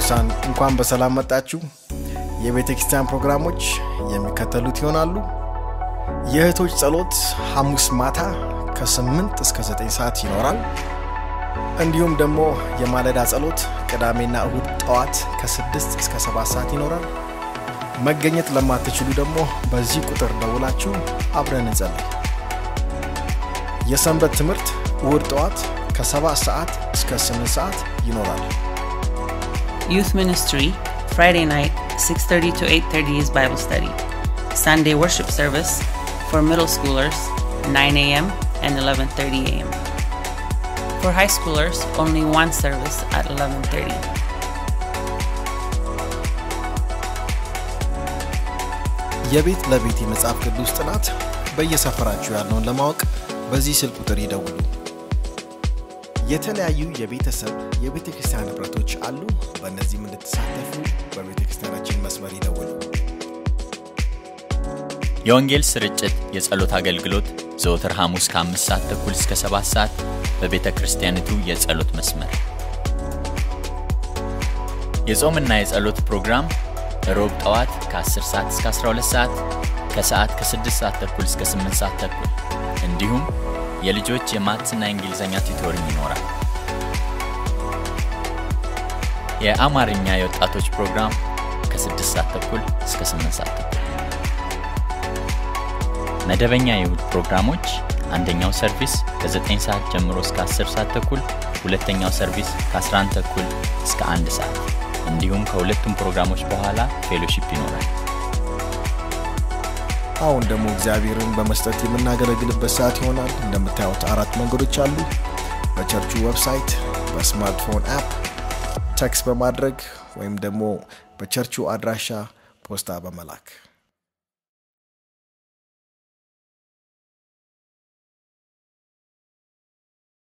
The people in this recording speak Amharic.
ቅዱሳን እንኳን በሰላም መጣችሁ። የቤተ ክርስቲያን ፕሮግራሞች የሚከተሉት ይሆናሉ። የእህቶች ጸሎት ሐሙስ ማታ ከ8 እስከ 9 ሰዓት ይኖራል። እንዲሁም ደግሞ የማለዳ ጸሎት ቅዳሜና እሁድ ጠዋት ከ6 እስከ 7 ሰዓት ይኖራል። መገኘት ለማትችሉ ደግሞ በዚህ ቁጥር ደውላችሁ አብረን እንጸልይ። የሰንበት ትምህርት እሁድ ጠዋት ከ7 ሰዓት እስከ 8 ሰዓት ይኖራል። Youth Ministry, Friday night, 6:30 to 8:30 is Bible study. Sunday worship service for middle schoolers, 9 a.m. and 11:30 a.m. For high schoolers, only one service at 11:30. የቤት ለቤት የመጽሐፍ ቅዱስ ጥናት በየሰፈራችሁ ያለውን ለማወቅ በዚህ ስልክ ቁጥር ይደውሉ። የተለያዩ የቤተሰብ የቤተ ክርስቲያን ንብረቶች አሉ። በእነዚህም እንድትሳተፉ በቤተ ክርስቲያናችን መስመር ይደውሉ። የወንጌል ስርጭት የጸሎት አገልግሎት ዘወትር ሐሙስ ከአምስት ሰዓት ተኩል እስከ ሰባት ሰዓት በቤተ ክርስቲያኒቱ የጸሎት መስመር። የጾምና የጸሎት ፕሮግራም ሮብ ጠዋት ከ10 ሰዓት እስከ 12 ሰዓት ከሰዓት ከ6 ሰዓት ተኩል እስከ 8 ሰዓት ተኩል እንዲሁም የልጆች የማትስና የእንግሊዝኛ ቱቶሪንግ ይኖራል። የአማርኛ የወጣቶች ፕሮግራም ከ6 ሰዓት ተኩል እስከ 8 ሰዓት ተኩል። መደበኛ የእሁድ ፕሮግራሞች አንደኛው ሰርቪስ ከ9 ሰዓት ጀምሮ እስከ 10 ሰዓት ተኩል፣ ሁለተኛው ሰርቪስ ከ11 ተኩል እስከ 1 ሰዓት እንዲሁም ከሁለቱም ፕሮግራሞች በኋላ ፌሎሺፕ ይኖራል። አሁን ደግሞ እግዚአብሔርን በመስጠት የምናገለግልበት ሰዓት ይሆናል። እንደምታዩት አራት መንገዶች አሉ። በቸርቹ ዌብሳይት፣ በስማርትፎን አፕ ቴክስት በማድረግ ወይም ደግሞ በቸርቹ አድራሻ ፖስታ በመላክ